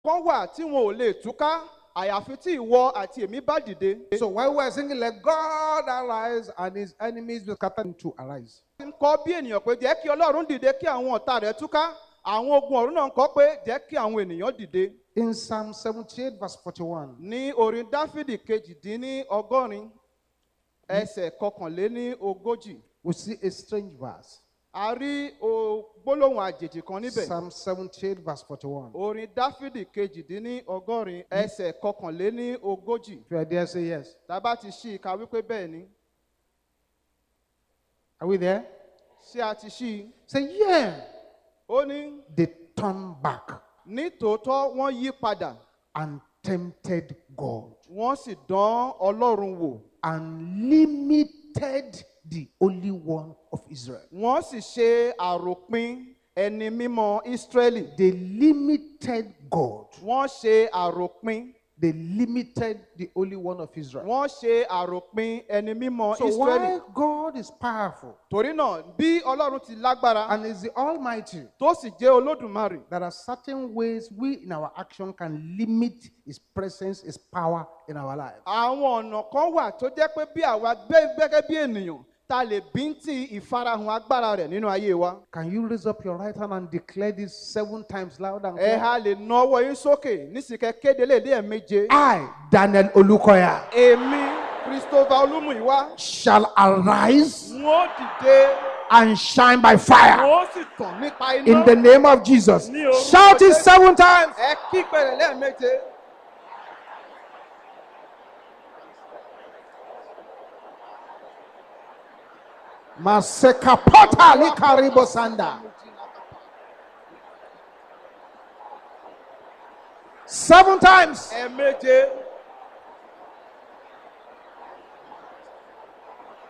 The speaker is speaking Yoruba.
kan wà tí wọn ò lè túká àyàfi tí ìwọ àti èmi bá dìde. So while we're singing, let God arise and his enemies be scattered to arise. ń kọ́ bí ènìyàn pé jẹ́ kí ọlọ́run dìde kí àwọn ọ̀tá rẹ̀ túká àwọn ogun ọ̀run náà ń kọ́ pé jẹ́ kí àwọn ènìyàn dìde. In Psalm 78, verse 41, ní orin dáfídì kejìdínní ọgọ́rin ẹsẹ̀ kọkànléní ogójì we see a strange verse. a rí o- gbólóhùn àjèjì kan níbẹ̀. Psalm 78, verse 41. orin dáfídì kejìdínní ọgọ́rin ẹsẹ̀ kọkànléní ogójì If you are there, say yes. tábà ti ṣí i ká wípé bẹ́ẹ̀ ni Are we there? ṣé a ti ṣí i Say, yeah. ó ní They turn back ní tòótọ́ wọ́n yí padà and tempted God wọ́n sì dán ọlọ́run wò and limited the Holy One of Israel. wọ́n sì ṣe àròpin ẹni mímọ́ ísírẹ́lì They limited God. wọ́n ṣe àròpin They limited the Holy One of Israel. wọ́n ṣe àròpin ẹni mímọ́ So ísírẹ́lì while God is powerful torí náà bí ọlọ́run ti lágbára and is the Almighty, tó sì jẹ́ olódùmarè there are certain ways we in our action can limit His presence, His power in our life. àwọn ọ̀nà kan wà tó jẹ́ pé bí àwa gbé gẹ́gẹ́ bí ènìyàn ta lè bíntì ìfarahàn agbára rẹ̀ nínú ayé wa. Can you raise up your right hand and declare this seven times loud and ẹ clear? ha lè na ọwọ́ yín sókè nísìkẹ́ kéde léde ẹ̀ méje. I, Daniel Olukoya, èmi christopher olúmúyíwá shall arise n ó dìde and shine by n fire ó sì tàn nípa iná. in the name of Jesus. Ní orúkọ Shout it Jésù. seven times. ẹ kí pẹ̀rẹ̀ lẹ́ẹ̀méje. Masekapota likaribo sanda. Seven times. ẹ méje.